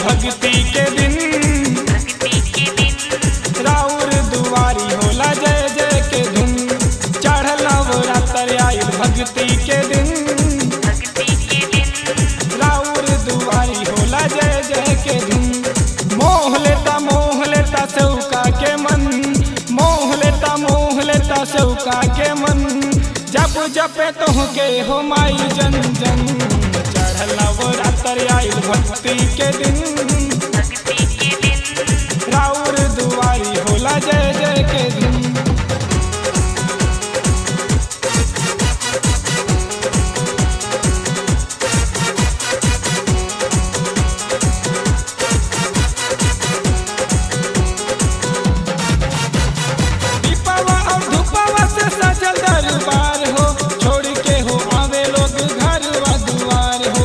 भक्ति के दिन राउर दुआरी होला जय जय के धुन चढ़ल नवरात्र आइल भक्ति के दिन राउर दुआरी होला जय जय के धुन मोह लेता मोह लेता सौका के मन मोह लेता मोह लेता सौका के मन जब जपे तोहके हो माई जन जन चढ़ल नवरात्र आइल भक्ति के दिन राउर दुआरी होला जय जय के दिन दीपवा और धूपवा से सजल दरबार हो छोड़ के हो आवे लोग घर व दुआर हो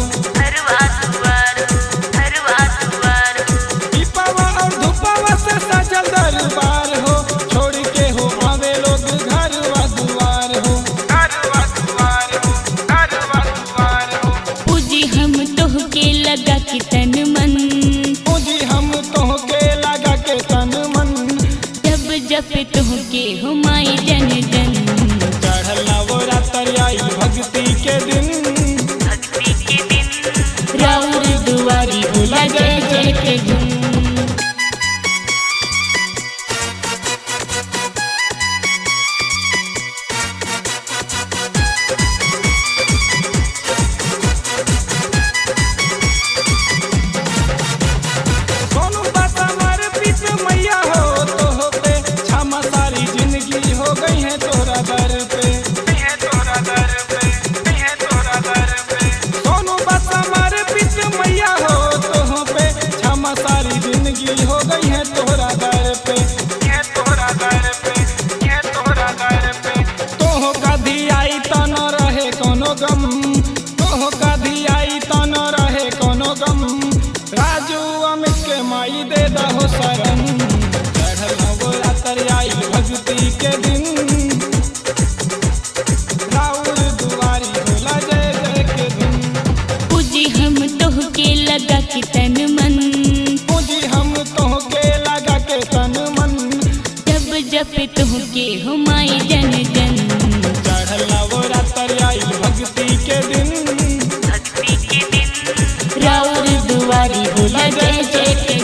दीपवा और धूपवा से सजल दरबार हो छोड़ के हो आवे लोग घर व दुआर हो घर व दुआर हो घर व दुआर हो पूजी हम तोहके लगा के तन मन पूजी हम तोहके लगा के तन मन जब जप तोहके हो माई जन जन चढ़ल नवरात्र आई भक्ति के दिन राउर दुआरी होला जय जय के धुन सोनू बात हमार पीत मैया हो तो हो पे क्षमा सारी जिंदगी हो गई है तोरा दर पे तोरा दर पे तोरा दर पे सोनू बात हमार पीत मैया हो तो हो पे क्षमा सारी जिंदगी हो गई है तोरा दर पे तोरा दर पे तोरा दर पे तोह कधी आई त न रहे कोनो गम तोह कधी आई त न रहे कोनो गम राजू अमित के माई दे दहो शरण चढ़ल नवरात्र आई भक्ति के दिन राउर दुआरी होला जय जय के धुन पूजी हम तोहके लगा के तन मन पूजी हम तोहके लगा के तन मन जब जप तोहके हो माई जन जन चढ़ल नवरात्र आई भक्ति के दिन राउर दुआरी होला जय जय के